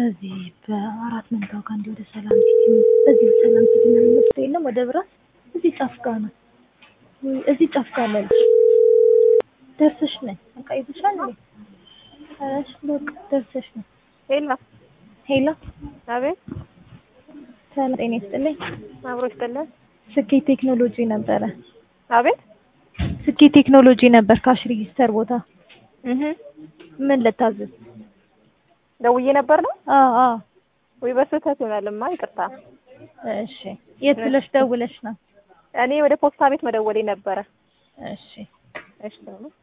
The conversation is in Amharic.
በዚህ በአራት መንታው ጋር እንዲህ ወደ ሰላም ሲቲ በዚህ ሰላም ሲቲ ነው የሚወስደው የለም ወደ ብራት እዚህ ጫፍ ጋር ነው ወይ እዚህ ጫፍ ጋር አለልሽ ደርሰሽ ነይ በቃ ይዘሻል እንዴ እሺ በቃ ደርሰሽ ነይ ሄሎ ሄሎ አቤት ሰላም ጤና ይስጥልኝ አብሮ ይስጥልን ስኬት ቴክኖሎጂ ነበረ አቤት ስኬት ቴክኖሎጂ ነበር ካሽ ሬጂስተር ቦታ እህ ምን ልታዘዝ ደውዬ ነበር ነው አዎ አዎ ወይ በስህተት ይሆናልማ ይቅርታ እሺ የት ብለሽ ደውለሽ ነው እኔ ወደ ፖስታ ቤት መደወሌ ነበረ እሺ እሺ